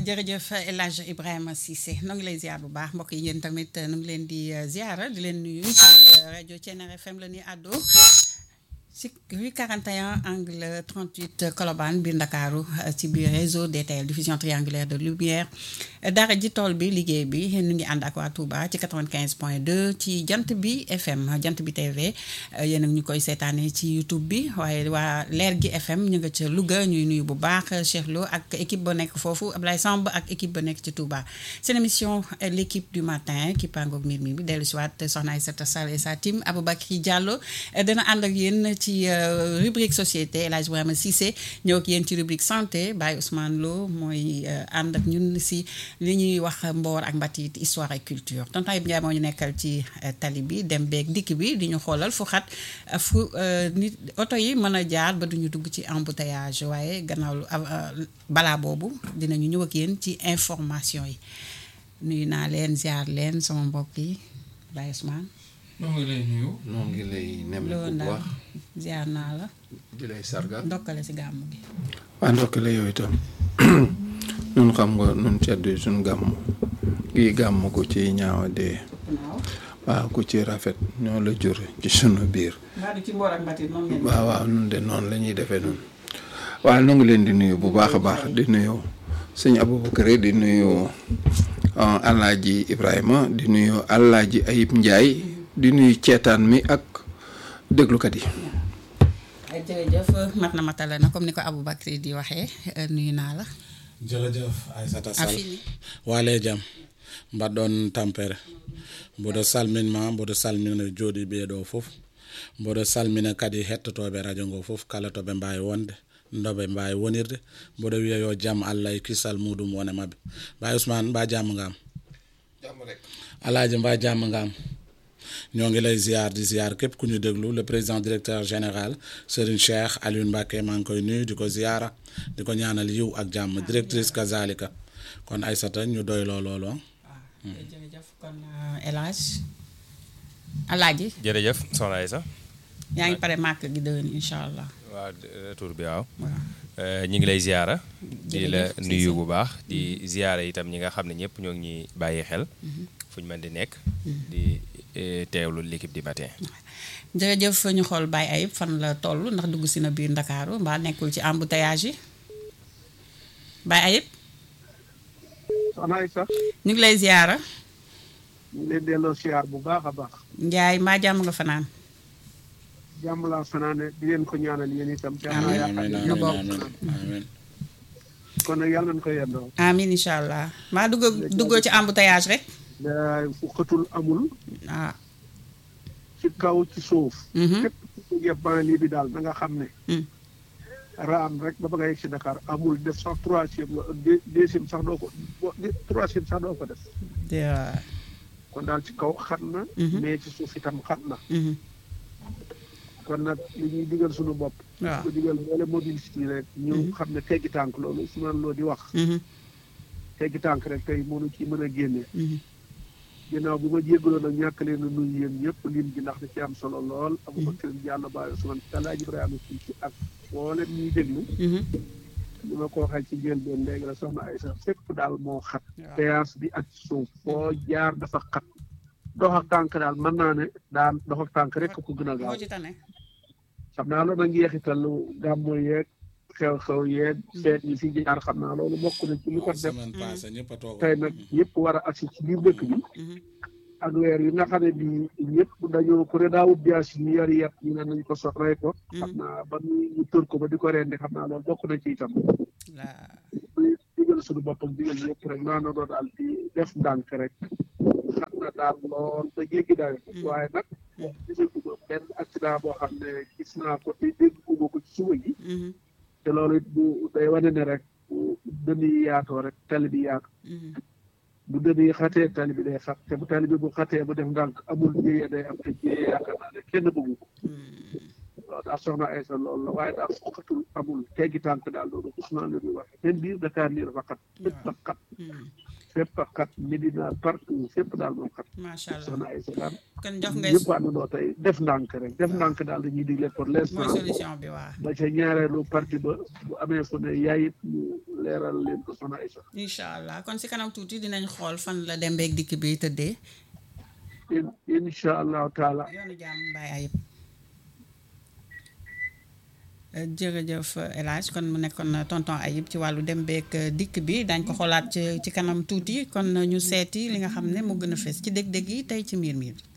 jërëjëf El Hadj Ibrahima Cissé nu ngi lay ziar bu baax mbokk yi yéen tamit nu ngi leen di ziara di leen nuyu ci rajo Thiéniere FM la ñuy àddoo ci rue 41 angle 38 Colobane biir Ndakaaru ci biir réseau DTL diffusion triangulaire de lumière dara ji tool bi liggéey bi ñu ngi ànd ak waa Touba ci 95 point 2 ci jant bi FM jant bi TV yéen a ñu koy seetaanee ci YouTube bi waaye waa leer gi FM ñu nga ca Louga ñuy nuyu bu baax Cheikh Lo ak équipe ba nekk foofu Ablaye Samb ak équipe ba nekk ci Touba seen émission l' équipe du matin ki pangoog mbir mi bi dellu si waat soxna Aïssata Sall et sa team Aboubacry Diallo dana ànd ak yéen ci rubrique société El Hadj Ibrahima Cissé ñëw ak yéen ci rubrique santé Baye Ousmane Lo mooy ànd ak ñun si li ñuy wax mboor ak mbatit histoire et culture tonton Ibrahima Ndiaye moo ñu nekkal ci tali bi dem beeg dikk bi di ñu xoolal fu xat fu nit oto yi mën a jaar ba duñu dugg ci embouteillage waaye gannaaw balaa boobu dinañu ñëw ak yéen ci information yi nuyu naa leen ziar leen sama mbokk yi Baye Ousmane. noo ngi lay nuyu. noo ngi lay nemme loolu bu daal baax ziar naa la di lay sargal ndokkale si gàmm gi. waa ndokkale yow itam nun xam nga nun ceddu suñ gàmm kii gàmm ku ci ñaawa dee waaw. waaw ku ci rafet ñoo la jur ci sunu biir mbaa du ci mboor ak mbatit noonu ngeen. waaw waaw nun de noonu la ñuy defee noonu waaw nu ngi leen di nuyu bu baax a baax di nuyu sëñ Aboubacar di nuyu Alaaji Ibrahima di nuyu Alaaji Ayib Njaay di nuyu ceetaan mi ak déglukat yi ay jërëjëf mat na matale na comme ni ko Aboubacry di waxee nuyu naa la. jërëjëf Aïssata Sall Afini. waale jam mbaɗɗon tampere mboɗo salminma mboɗo salmina jooɗi ɓeeɗo fof mboɗo salmina kadi hettotoɓe radio ngo fof kala to ɓe mbawi wonde ndoɓe mbawi wonirde mboɗo wiya yo jaam allah e kisal muɗum wone mabɓe mbawi ousmane mba jamm ngam alaaji mba jamm ngam ñoo ngi lay ziar di ziar képp ku ñu déglu le président directeur général Serigne Cheikh Alioune Mbacké maa ngi koy nuyu di ko ziara di ko ñaanal yiw ak jàmm directrice kazalika kon Aïssata ñu doy loo loolu waaw jërëjëf kon El Hadj Alaaji jërëjëf soxna Aïssa yaa ngi pare màkk gi déwén incha allah waaw retour bi waaw waaw ñi ngi lay ziara di la Jërëjëf, nuyu Cissé. bu baax di ziara itam ñi nga xam ne ñëpp ñoo ngi ñuy bàyyi xel fu ñu mën di nekk di eh, teewlu l'équipe du matin jërëjëf ñu xool Baye Ayib fan la toll ndax dugg si na biir Ndakaaru mbaa nekkul ci embouteillage yi Baye Ayib soxna Aïssa ñu ngi lay ziara ñu ngi leen delloo siyaar bu baax a baax Njaay mbaa jàmm nga fanaan jàmm laa fanaane di leen ko ñaanal yéen itam jàmm Amiin. laa amin yaakaar nu amin bokk. amin amin kon nag yàlla nañu ko yendoo amin incha allah mbaa dugg duggoo ci embouteillage rek da fu xëtul amul ah ci kaw ci suuf mhm, képp ku yeb banlieue bi daal na nga xam ne mm. raam rek ba ba nga yegg si Dakar amul def sax troisième la deux- deuxième sax doo ko bo- de- troisième sax doo ko def de- kon daal ci kaw xat na Mhm. mais ci suuf itam xat na mhm, kon nag li ñuy digal suñu bopp waaw ko digal boole mobilité yi rek ñu xam ne teggi tànk loolu Ousmane Lo di wax mhm, teggi tànk rek tey mënu ci mën a génne mhm. ginnaaw bi ma jéggaloon nag ñàkk leen a nuyu yéen ñëpp lim gi ndax da ci am solo lool Aboubacar Diallo Baye Ousmane Alaaji Ibrahima Cissé ak mboolem ñuy déglu mhm. li ma ko waxee ci njëlbeen léegi la soxna Aïssa fépp daal moo xat waaw. péage bi ak suuf foo jaar dafa xat dox ak tànk daal mën naa ne daan dox ak tànk rek ko gën a gaaw moo ci tane xam naa loolu nag njeexitalu gàmmu yeeg xew-xew yeeg feet yi fi jaar xam naa loolu bokk na ci li ko def semaine passée ñëpp a toog tey nag ñëpp war a agsi ci biir dëkk bi Mhm, ak weer yi nga xam ne bii ñëpp dañoo ku ne daawut bias yi ñu yari yat ñu ne nañ ko so rey ko xam naa ba ñu ñu tër ko ba di ko rendi xam naa loolu bokk na ci itam la- di digal suñu boppam digal ñëpp rek naa na doon daal di def ndànk rek xam na daal lool ba jéggi dayo waaye nag gisaguma benn accident boo xam ne gis naa ko te dégguma ko ci suba gi mhm, te loolu it bu day wane ne rek bu dënn yi yaatoo rek tali bi yaatu mhm. bu dënn yi xatee tali bi day xat te bu tali bi bu xatee bu def ndànk amul jéyee day am te jéyee yaakaar naa ne kenn bëggu ko loolu daal soxna Aysa loolu la waaye daal xatul amul teggi tànk daal loolu Ousmane la ñuy wax même biir Dakar lii dafa xat lépp dafa xat Mhm. fépp a xat Medina partout fépp daal moom xat macha allah soxna Aïssa daal kon jox ngay ñëpp àndandoo tey def ndànk rek def ndànk daal dañuy digle pour mooy l'instant solution bi waa ba ca ñaareelu parti ba bu amee fu ne yaayit ñu leeral leen ko soxna Aïssa incha allah kon si kanam tuuti dinañ xool fan la dem beeg dikk bi tëddee in incha allahu taala yoonu jàmm Baye Ayib jërëjëf El Hadj kon mu nekkoon tonton Ayib ci wàllu dem beeg dikk bi dañ ko xoolaat ci ci kanam tuuti kon ñu seeti li nga xam ne moo gën a fees ci dég-dég yi tey ci miir miir bi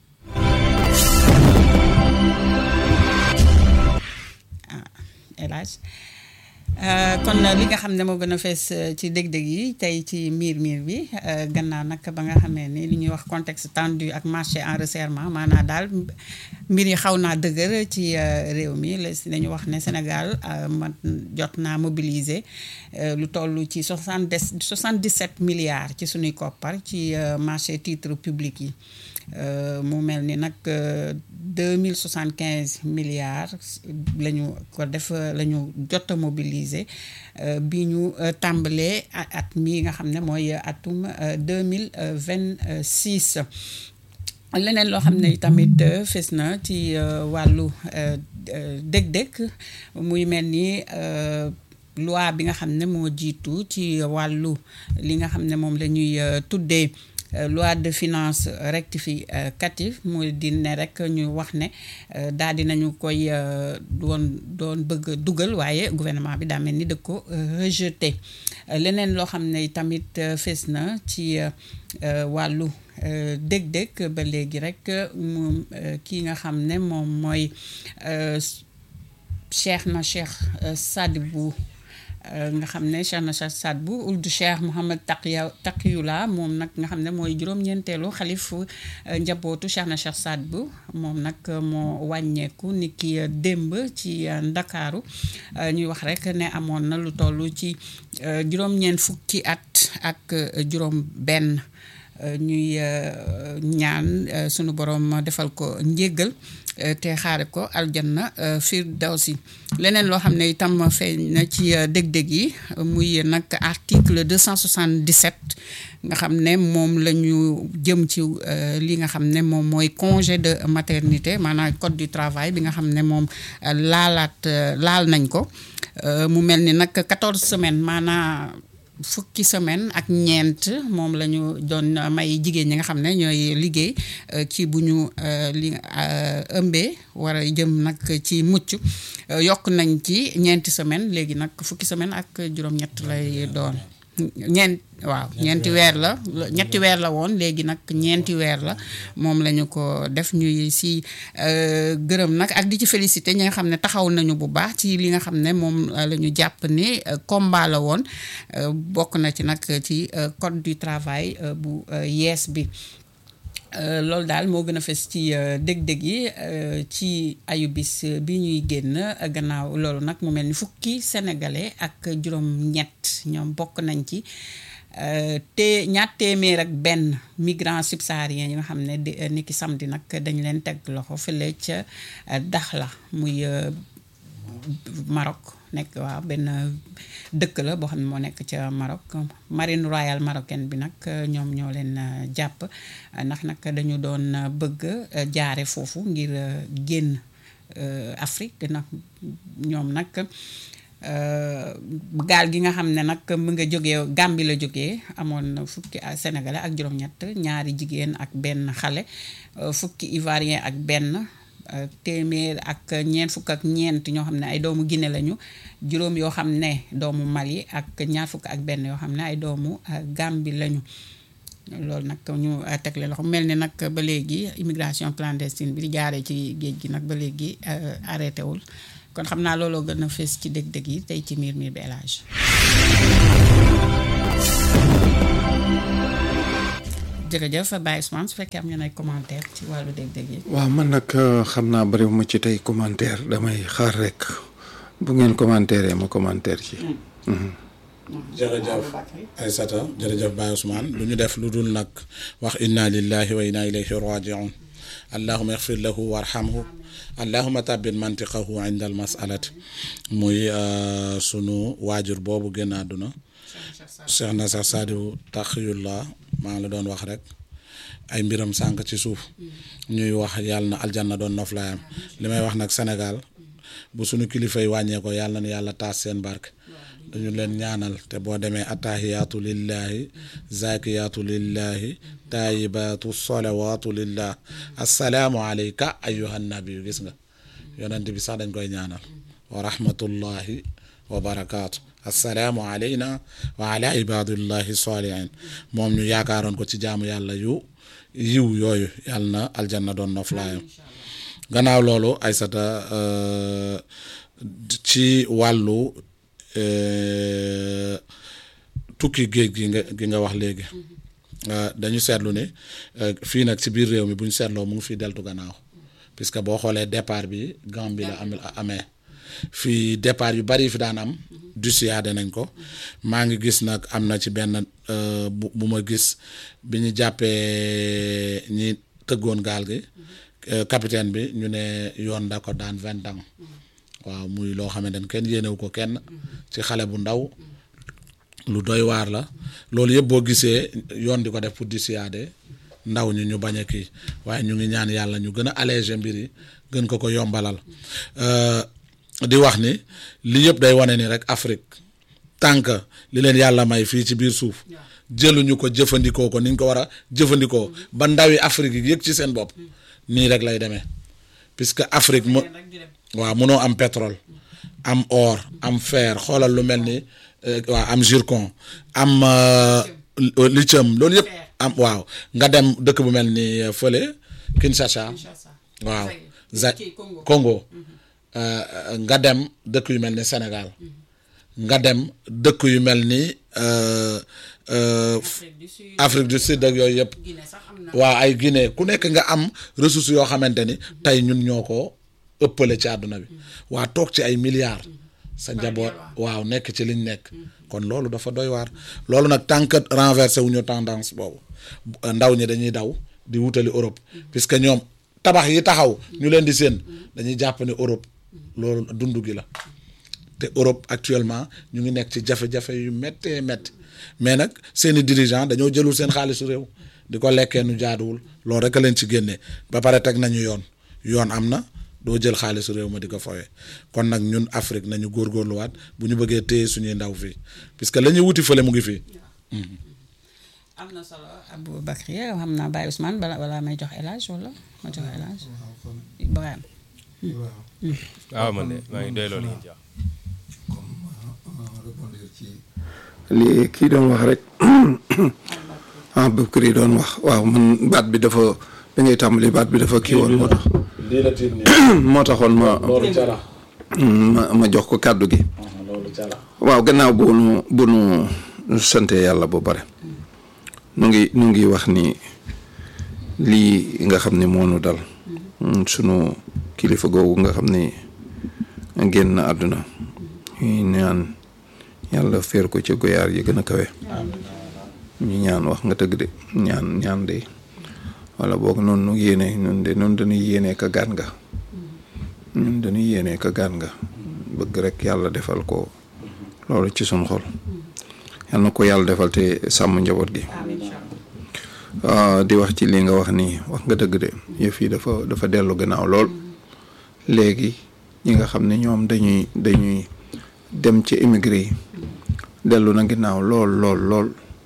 ah El Hadj Euh, kon li nga xam ne moo gën a fees euh, ci dég-dég yi tey ci miir miir bi euh, gannaaw nag ba nga xamee ni li ñuy wax contexte tendu ak marché en resserrement maanaam daal mbir yi xaw naa dëgër ci réew mi la dañu wax ne Sénégal man jot naa mobiliser lu toll ci soixante soixante dix sept milliards ci suñuy koppar ci marché titre public yi mu mel ni nag deux mille soixante quinze milliards la ñu ko def la ñu jot a mobiliser bi ñu tàmbalee at mi nga xam ne mooy atum deux mille vingt six leneen loo xam ne tamit fes na ci wàllu dëg-dëg muy mel ni loi bi nga xam ne moo jiitu ci wàllu li nga xam ne moom la ñuy tuddee loi de finance rectificative muy di ne rek ñu wax ne daal di nañu koy doon doon bëgg dugal waaye gouvernement bi daa mel ni da ko rejeté leneen loo xam ne tamit fees na ci wàllu dég-dég ba léegi rek mu kii nga xam ne moom mooy Cheikh na Cheikh Sadibou nga xam ne Cheikh na Cheikh Sadibou uldu Cheikh Mouhamad Taqiya Taqiyula moom nag nga xam ne mooy juróom-ñeenteelu xalif njabootu Cheikh na Cheikh Sadibou moom nag moo wàññeeku ni ki démb ci Ndakaaru ñuy wax rek ne amoon na lu toll ci juróom-ñeent fukki at ak juróom benn ñuy ñaan sunu borom defal ko njéggal te xaare ko aljanna firdawsi leneen loo xam ne itam feeñ na ci dég-dég yi muy nag article 277 nga xam ne moom la ñu jëm ci li nga xam ne moom mooy congé de maternité maanaam code du travail bi nga xam ne moom laalaat laal nañ ko mu mel ni nag 14 semaines maanaam fukki semaine ak ñeent moom la ñu doon may jigéen ñi nga xam ne ñooy liggéey ci bu ñu li ëmbee war a jëm nag ci mucc yokk nañ ci ñeenti semaine léegi nag fukki semaine ak juróom-ñett lay doon ñeent waaw ñeenti weer la ñetti weer la woon léegi nag ñeenti weer la moom la ñu ko def ñuy si gërëm nag ak di ci félicité ñi nga xam ne taxaw nañu bu baax ci li nga xam ne moom la ñu jàpp ni combat la woon bokk na ci nag ci code du travail bu yees bi loolu daal moo gën a fes ci dég-dég yi ci ayubis bi ñuy génn gannaaw loolu nag mu mel ni fukki sénégalais ak juróom-ñett ñoom bokk nañ ci te ñaar téeméer ak benn migrants subsahariens yi nga xam ne di ni ki samedi nag dañ leen teg loxo fële ca Dakhla muy Maroc nekk waaw benn dëkk la boo xam ne moo nekk ca Maroc marine royale marocaine bi nag ñoom ñoo leen jàpp ndax nag dañu doon bëgg jaare foofu ngir génn Afrique nag ñoom nag gaal gi nga xam ne nag mu nga jógee Gambie la jógee amoon na fukki sénégalais ak juróom-ñett ñaari jigéen ak benn xale fukki ivoirien ak benn téeméer ak ñeent fukk ak ñeent ñoo xam ne ay doomu Guinée lañu juróom yoo xam ne doomu Mali ak ñaar fukk ak benn yoo xam ne ay doomu Gambie lañu loolu nag ñu tegle loxo mel ni nag ba léegi immigration clandestine bi di jaaree ci géej gi nag ba léegi arrêté wul kon xam naa looloo gën a fees ci dég-dég yi tey ci miir miir bi élage jërëjëf Baye Ousmane su fekkee am ngeen ay commentaire ci wàllu dég-dég yi waaw man nag xam naa bariwuma ci tey commentaire damay xaar rek bu ngeen commentaire ma commentaire ci jërëjëf Aysata jërëjëf Baye Ousmane lu ñu def lu dul nag wax inna lillahi wa inna ilayhi rajiun allahuma ixfir lahu warhamhu allahuma tabbit mantiqahu inda al masalati muy sunu waajur boobu génn àdduna Cheikh na sax Saadiou Taxiyullah maa ngi la doon wax rek ay mbiram sànq ci suuf ñuy wax yàlla na aljanna doon noflaayam li may wax nag Sénégal bu sunu kilifa yi wàññee ko yàlla na yàlla taas seen barke dañu leen ñaanal te boo demee attahiyaatu lillahi zakiyaatu lillahi taayibaatu salawaatu lillah assalaamu alayka ayyuhan nabiyu gis nga yonent bi sax dañ koy ñaanal wa rahmatullahi wa barakaatu assalaamu alayna wa ala ibadillahi salihin moom ñu yaakaaroon ko ci jaamu yàlla yu yiw yooyu yàlla na aljanna doon noflaayam gannaaw loolu Aysata ci wàllu tukki géej gi nga gi nga wax léegi dañu seetlu ne fii nag ci biir réew mi bu ñu seetloo mu ngi fii deltu gannaaw puisque boo xoolee départ bi Gambie la am amee fii départ yu bari fi daan am du siyaade nañ ko maa ngi gis nag am na ci benn bu bu ma gis bi ñu jàppee ñi tëggoon gaal gi capitaine bi ñu ne yoon da ko daan vingt ans waaw muy loo xamante ne kenn yéenewu ko kenn ci xale bu ndaw lu doy waar la loolu yëpp boo gisee yoon di ko def pour di siyaade ndaw ñi ñu bañ a kii waaye ñu ngi ñaan yàlla ñu gën a alléger mbir yi gën ko ko yombalal di wax ni li yëpp day wane ni rek Afrique tant que li leen yàlla may fii ci biir suuf jëluñu ko jëfandikoo ko ni ñu ko war a jëfandikoo ba ndawi Afrique yi yëg ci seen bopp nii rek lay demee puisque Afrique mu waaw mënoo am pétrole am or am fer xoolal lu mel ni waaw am zircon am lithium loolu yëpp am waaw nga dem dëkk bu mel ni fële Kinshasa waaw za Congo nga dem dëkk yu mel ni Sénégal nga dem dëkk yu mel ni Afrique du Sud ak yooyu yëpp waaw ay Guinée ku nekk nga am ressources yoo xamante ni tey ñun ñoo ko ëppale ci àdduna bi waa toog ci ay milliards sa njaboot waaw nekk ci liñ nekk kon loolu dafa doy waar loolu nag tant que renversé wu ñu tendance boobu ndaw ñi dañuy daw di wutali Europe puisque ñoom tabax yi taxaw ñu leen di séen dañuy jàpp ne Europe loolu dund gi la te Europe actuellement ñu ngi nekk ci jafe-jafe yu méttee métti mais nag seeni dirigeant dañoo jëlul seen xaalisu réew di ko lekkee nu jaaduwul loolu rek a leen ci génnee ba pare teg nañu yoon yoon am na doo jël xaalisu réew ma di ko fowee kon nag ñun Afrique nañu góorgóorluwaat bu ñu bëggee téye suñuy ndaw fii puisque la ñuy wuti fële mu ngi fii. am na solo Aboubacry xam naa Baye Ousmane bala wala may jox El Hadj wala ma jox El Hadj Ibrahima. waaw man de maa ngi doy loolu ngeen ci wax. li kii doon wax rek ah Aboubacry doon wax waaw man baat bi dafa bi ngay tàmbali baat bi dafa kii woon moo tax. lii la tiit nii. moo taxoon ma loolu ca la. ma ma jox ko kàddu gi. loolu ca la. waaw gannaaw bu nu bu nu sante yàlla bu bare nu ngi nu ngi wax ni lii nga xam ne moo nu dal sunu kilifa googu nga xam ne génn àdduna ñuy ñaan yàlla féer ko ci goyaar yi gën a kawe ñu ñaan wax nga tëgg de ñaan ñaan de wala boog noonu nu yéene ñun de noonu dañuy yéene ka gaan nga ñun dañuy yéene ka gaan nga bëgg rek yàlla defal ko loolu ci suñ xol yal na ko yàlla defal te sàmm njaboot gi di wax ci li nga wax nii wax nga dëgg de yëf yi dafa dafa dellu gannaaw lool léegi ñi nga xam ne ñoom dañuy dañuy dem ci émigré yi dellu na ginnaaw lool lool lool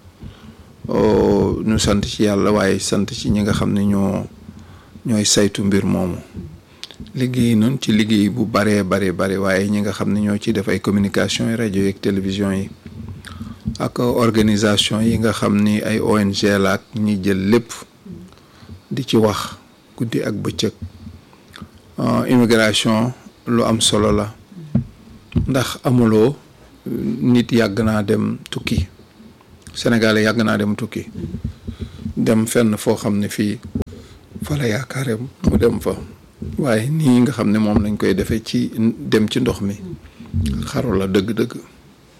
ñu sant ci yàlla waaye sant ci ñi nga xam ne ñoo ñooy saytu mbir moomu liggéey noonu ci liggéey bu baree bare bare waaye ñi nga xam ne ñoo ci def ay communication yi rajo yi ak télévision yi ak organisation yi nga xam ni ay ONG la ak ñi jël lépp di ci wax guddi ak bëccëg immigration lu am solo la ndax amuloo nit yàgg naa dem tukki Sénégal yàgg naa dem tukki dem fenn foo xam ne fii fa la yaakaare mu dem fa waaye nii nga xam ne moom lañ koy defee ci dem ci ndox mi xaru la dëgg-dëgg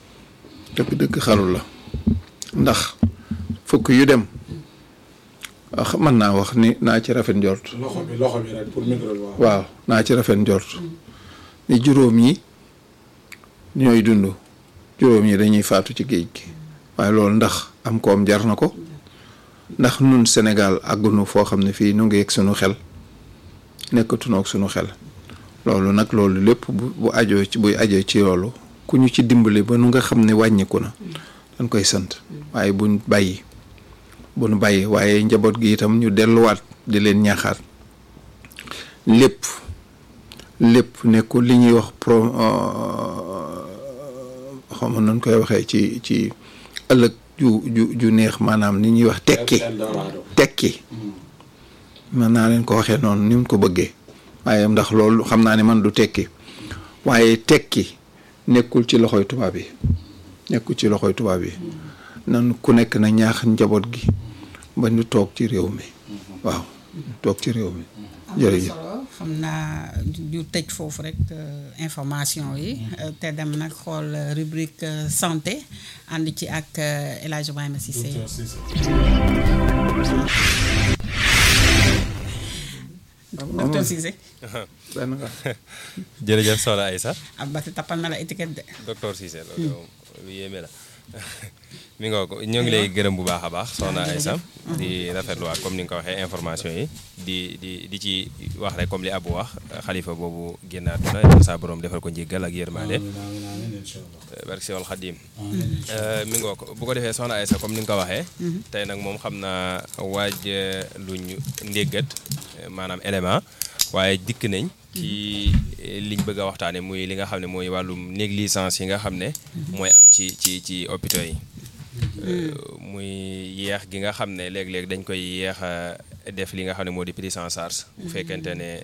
dëgg-dëgg xaru la ndax fukk yu dem wax mën naa wax ni naa ci rafet njort loxo bi loxo bi rek pour micro bi waaw. waaw naa ci rafet njort ni juróom yi ñooy dund juróom yi dañuy faatu ci géej gi waaye loolu ndax am koom jar na ko ndax nun Sénégal àggunu foo xam ne fii nu ngi yegg sunu xel nekkatunoog ak sunu xel loolu nag loolu lépp bu bu ajoo ci buy ajoo ci yoolu ku ñu ci dimbali ba nu nga xam ne wàññiku na dañ koy sant waaye buñ bàyyi buñ bàyyi waaye njaboot gi itam ñu delluwaat di leen ñaaxaat lépp lépp nekkul li ñuy wax pro xaw ma nañ koy waxee ci ci ëllëg ju ju ju neex maanaam ni ñuy wax tekki Eldorado. tekki mën naa leen ko waxee noonu ni mu ko bëggee waaye ndax loolu xam naa ne man du tekki waaye tekki nekkul ci loxoy tubaab yi nekkul ci loxoy tubaab yi nan ku nekk na ñaax njaboot gi ba ñu toog ci réew mi waaw toog ci réew mi jërëjëf solo xam naa ñu tëj foofu rek euh, information yi euh, te dem nag xool euh, rubrique euh, santé ànd ci ak euh, El Hadj Ibrahima Cissé Docteur Cissé. docteur Cissé benn nga jërëjëf soxna Aïssa ab bati tappal na la étiquette de docteur Cissé loolu moom lu yéeme la mi nga ko ñoo ngi lay gërëm bu baax a baax soxna Aïssa di rafetluwaat comme ni nga ko waxee information yi di di di ci wax rek comme li Abu wax xalifa boobu génnaat na yàlla saa borom defal ko njéggal ak yërmaande amiin amiin amiin incha allah. barke Seexul Xadiim amiin. mi ngoo ko bu ko defee soxna Aïssa comme ni nga ko waxee tey nag moom xam naa waaj luñ ndéggat maanaam élément waaye dikk nañ ci liñ bëgg a waxtaane muy li nga xam ne mooy wàllum négligence yi nga xam ne mooy am ci ci ci hôpitaux yi muy yeex gi nga xam ne léeg-léeg dañ koy yeex a def li nga xam ne moo di prise en charge bu fekkente ne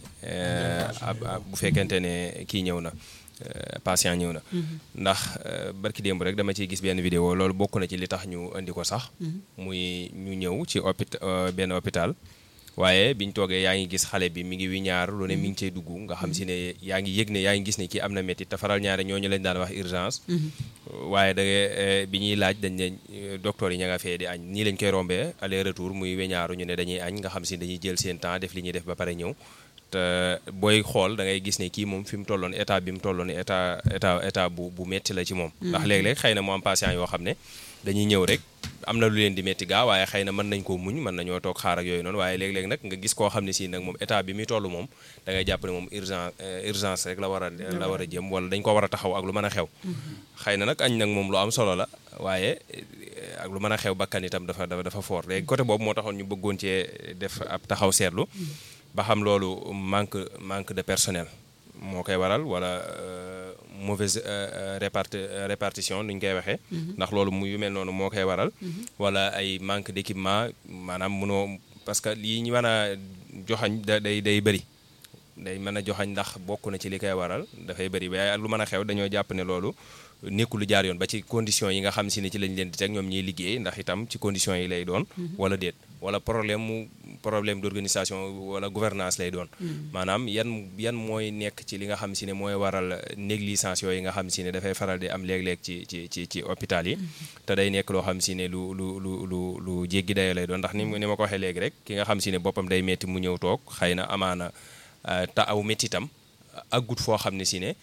ab ab- bu fekkente ne kii ñëw na euh, patient ñëw na ndax euh, barki démb rek dama ciy gis benn vidéo loolu bokk na ci li tax ñu indi ko sax muy ñu ñëw ci hôpit euh, benn hôpital waaye biñ toogee yaa ngi gis xale bi mi ngi wi ñaar lu ne mi ngi cay dugg nga xam si ne yaa ngi yëg ne yaa ngi gis ne kii am na métti te faral ñaare ñooñu lañ daan wax urgence waaye da ngay bi ñuy laaj dañ ne euh, docteur yi ña nga fee di añ nii lañ koy rombee aller retour muy weñaaru ñu ne dañuy añ nga xam si dañuy jël seen temps def li ñuy def ba pare ñëw te booy xool da ngay gis ne kii moom fi mu tolloon état bi mu tolloon état état état bu bu metti la ci moom ndax léeg-léeg xëy na mu am patient yoo xam ne dañuy ñëw rek am na lu leen di metti gaa waaye xëy na mën nañ koo muñ mën nañoo toog xaar ak yooyu noonu waaye léeg-léeg nag nga gis koo xam ne si nag moom état bi muy toll moom da ngay jàpp ne moom urgence urgence rek la war a la war a jëm wala dañ ko war a taxaw ak lu mën a xew xëy na nag añ nag moom lu am solo la waaye ak lu mën a xew bakkan itam dafa dafa dafa fort léegi côté boobu moo taxoon ñu bëggoon cee def ab taxaw seetlu ba xam loolu manque manque de personnel moo koy waral wala euh, mauvaise euh, réparti répartition nu ñu koy waxee. ndax loolu mu yu mel noonu moo koy waral. wala ay manque d'équipement maanaam munoo parce que lii ñu mën a joxañ da day day bëri. day mën a joxañ ndax bokk na ci li koy waral dafay bëri waaye lu mën a xew dañoo jàpp ne loolu nekkul lu jaar yoon ba ci conditions yi nga xam si ne ci lañ leen di teg ñoom ñuy liggéey ndax itam ci conditions yi lay doon. wala déet wala problème mu problème d'organisation wala gouvernance lay doon. maanaam yan yan mooy nekk ci li nga xam si ne mooy waral négligence yooyu nga xam si ne dafay faral di am léeg-léeg ci ci ci ci hôpital yi. te day nekk loo xam si ne lu lu lu lu lu jéggi dayoo lay doon ndax ni ni ma ko waxee léegi rek ki nga xam si ne boppam day metti mu ñëw toog xëy na amaana. te aw méttitam aggut foo xam ne si ne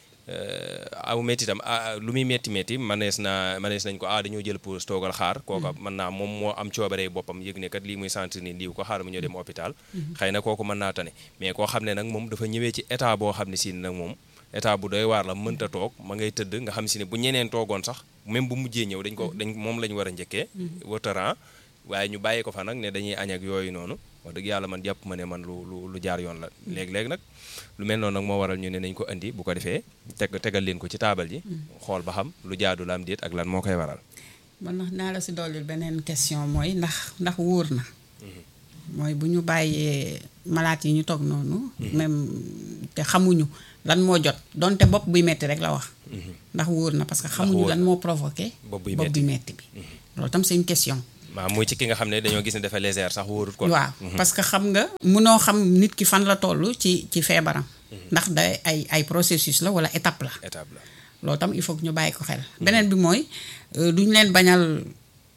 aw méttitam lu muy métti métti manees na manees nañ ko ah dañoo jël pause toogal xaar kooka mën naa moom moo am coobaree boppam yëg ne kat lii muy sentir ni lii ko xaar mu ñëw dem hôpital xëy na kooku mën naa tane mais koo xam ne nag moom dafa ñëwee ci état boo xam ne si ne nag moom état bu doy waar la mënta toog ma ngay tëdd nga xam si ne bu ñeneen toogoon sax même bu mujjee ñëw dañ ko dañ moom la ñu war a njëkkee wataran waaye ñu bàyyi ko fa nag ne dañuy añ ak yooyu noonu wax dëgg yàlla man jàpp ma ne man lu lu lu jaar yoon la léeg-léeg nag lu mel noonu nag moo waral ñu ne nañ ko indi bu ko defee teg tegal leen ko ci taabal ji xool ba xam lu jaadu la am déet ak lan moo koy waral man ndax naa la si dollil beneen question mooy ndax ndax wóor na mooy bu ñu bàyyee malaat yi ñu toog noonu même te xamuñu lan moo jot donte bopp buy metti rek la wax ndax wóor na parce que xamuñu lan moo provoqué bopp buy bopp buy metti bi loolu tam c'est une question waaw muy ci ki nga xam ne dañoo gis ne dafa légère sax wóorut ko waaw parce que xam nga munoo xam nit ki fan la toll ci ci feebaram ndax day ay ay processus la wala étape la étape la loolu tam il faut que ñu bàyyi ko xel beneen bi mooy duñ leen bañal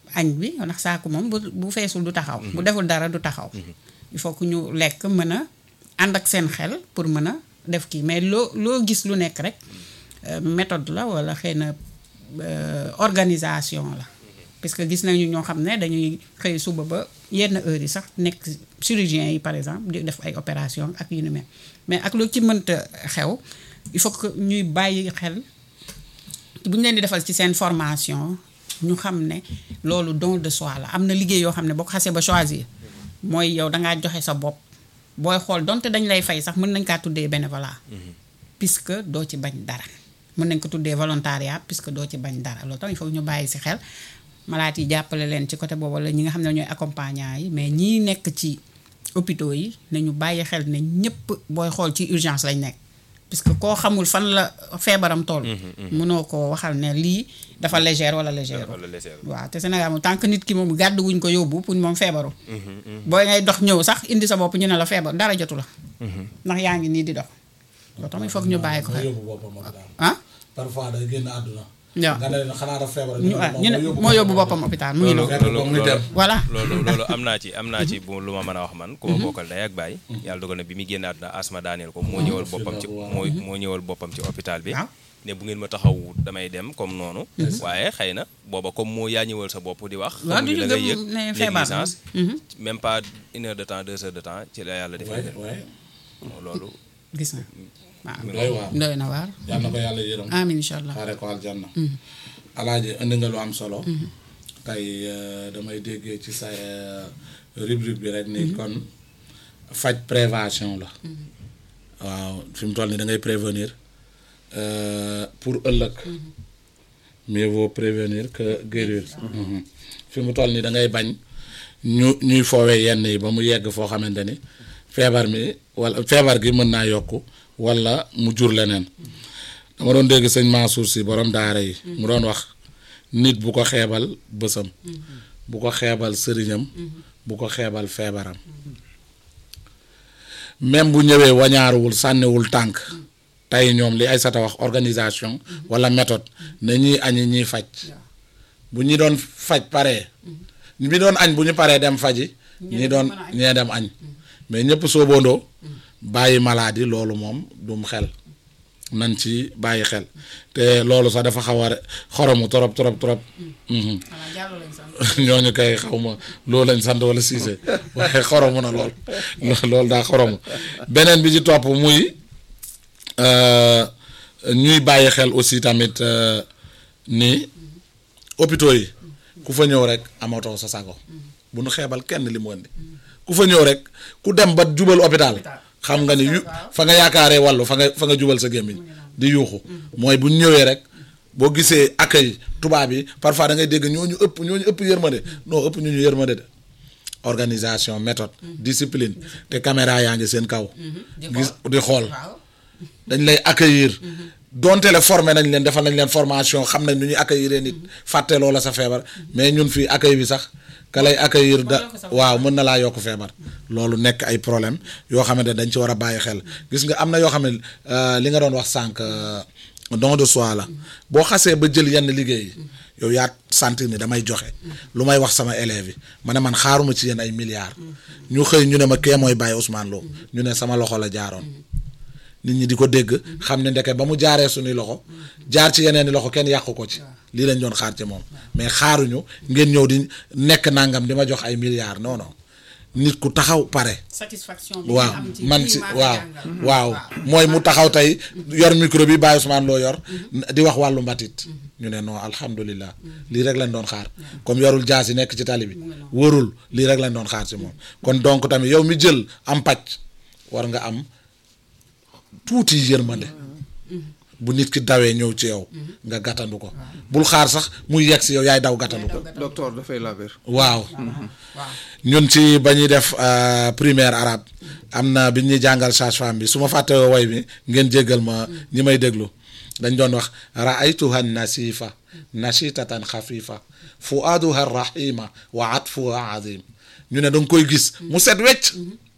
añ bi ndax saako moom bu bu feesul du taxaw bu deful dara du taxaw il faut que ñu lekk mën a ànd ak seen xel pour mën a def kii mais loo loo gis lu nekk rek euh, méthode la walla xëy na euh, organisation la parce que gis nañu ñoo xam ne dañuy xëy suba ba yenn heures yi sax nekk chirurgien yi par exemple di def ay opération ak yu ni mel mais ak lu ci mënta xew il faut que ñuy bàyyi xel bu ñu leen di defal ci seen formation ñu xam ne loolu don de soi la am na liggéey yoo xam ne boo ko xasee ba choisir mooy yow dangaa joxe sa bopp booy xool donte dañ lay fay sax mën nañ kaa tuddee bénévolat puisque doo ci bañ dara mën nañ ko tuddee volontariat puisque doo ci bañ dara loolu tam il faut ñu bàyyi si xel malaat yi jàppale leen ci côté boobu la ñi nga xam ne ñooy accompagnant yi mais ñii nekk ci hôpitaux yi nañu bàyyi xel ne ñëpp booy xool ci urgence lañ nekk puisque koo xamul fan la feebaram toll mënoo ko waxal ne lii dafa légère wala légère wala légère. waaw te Sénégal moom tant que nit ki moom gàddu wuñ ko yóbbu pour moom feebaru booy ngay dox ñëw sax indi sa bopp ñu ne la feebar dara jotu la ndax yaa ngi nii di dox loolu tam il faut que ñu bàyyi ko moo xel yóbbu boppam hôpital ah parfois day génn àdduna waaw nga ne leen xanaa dafa feebar ñu ah ñu ne moo yóbbu boppam hôpital mu ngi loolu noonu fekk ko muy dem voilà loolu loolu am naa ci am naa ci bu lu ma mën a wax man ku ma bokkal day ak baay yàlla dogal na bi muy génn àdduna asma daaneel ko moo ñëwal boppam ci moo moo ñëwal boppam ci hôpital bi waaw ne bu ngeen ma taxaw damay dem comme noonu waaye xëy na booba comme moo yaa ñëwal sa bopp di wax waaw xamuñu du la ñu ngay yëg gëm ne feebar na. négligence Mhm. même pas une heure de temps deux heures de temps ci la yàlla defee waaye waaye gis loolu na waaw doy waar doy na waar yal na ko yàlla yërëm amin incha allah xaare ko aljanna alaaji indi nga lu am solo tey euh, damay déggee ci sa euh, rubrique bi rek ni kon faj prévention la waaw fi mu toll ni da ngay prévenir euh, pour ëllëg mieux vaut prévenir que guérir Mhm. fi mu toll ni da ngay bañ ñu ñuy foowee yenn yi ba mu yegg foo xamante ni feebar mi wala feebar gi mën naa yokku wala mu jur leneen dama doon dégg sëñ Mansour si borom daara yi mu doon wax nit bu ko xeebal bësam bu ko xeebal sëriñam bu ko xeebal feebaram même bu ñëwee wañaaruwul sànniwul tànk tey ñoom li Aysata wax organisation wala méthode na ñuy añi ñiy faj bu ñi doon faj paree bi doon añ bu ñu paree dem faji ñi doon ñee dem añ mais ñëpp soobandoo bàyyi maladie loolu moom dum xel nañ ci bàyyi xel te loolu sax dafa xaw a xoromu trop trop trop mhm. ñooñu kay xaw ma loolu lañ sant wala siise waaye xoromu na lool loolu daa xoromu beneen bi ci topp muy euh, ñuy bàyyi xel aussi tamit euh, ni hôpitaux yi ku fa ñëw rek amatoo sa sago bu nu xeebal kenn li mu indi ku fa ñëw rek ku dem ba jubal hôpital xam nga ni yu fa nga yaakaaree wàllu fa nga fa nga jubal sa gémmiñ di yuuxu mooy bu ñu ñëwee rek boo gisee accueil tubaab yi parfois da ngay dégg ñooñu ëpp ñooñu ëpp yërmande non ëpp ñu ñu yërmande de organisation méthode discipline te caméra yaa ngi seen kaw gis di xool dañ lay accueillir donte le formé nañ leen defal nañ leen formation xam nañ nu ñuy accueillir nit fàtte loola sa feebar mais ñun fii accueil bi sax ka lay accueillir da waaw mën na laa yokk feebar loolu nekk ay problème yoo xamante ne dañ ci war a bàyyi xel gis nga am na yoo xam ne euh, li nga doon wax sànq euh, don de soi la boo xasee ba jël yenn liggéey yi yow yaa sentir ni damay joxe lu may wax sama élèves yi ma ne man xaaruma ci yéen ay milliards ñu xëy ñu ne ma kee mooy bàyyi Ousmane Lo ñu ne sama loxo la jaaroon nit ñi di ko dégg xam ne ndeke ba mu jaaree suñuy loxo jaar ci yeneen i loxo kenn yàqu ko ci lii lañ doon xaar ci moom mais xaaruñu ngeen ñëw di nekk nangam di ma jox ay milliards non non nit ku taxaw pare. satisfaction bi waaw nga am ci man kii si maa ko waaw jàngal. waaw mooy mu taxaw tey yor micro bi Baye Ousmane loo yor di wax wàllu mbatit ñu ne non alhamdulilah lii rek lañ doon xaar comme yorul jaas yi nekk ci tali bi wërul lii rek lañ doon xaar ci moom kon donc tamit yow mi jël am pàcc war nga am tuuti yërmande bu nit ki dawee ñëw ci yow nga gàttandu ko bul xaar sax muy yegg si yow yaay daw gàttandu ko docteur dafay laver waaw ñun ci ba ñuy def euh, primaire arabe am na bi ñuy jàngal sage-femme bi su ma fàtte woy bi ngeen jéggal ma ñi may déglu dañ doon wax raaytuha nasifa nashitatan xafifa fuaduha rahima wa atfuha azim ñu ne da nga koy gis mu set wecc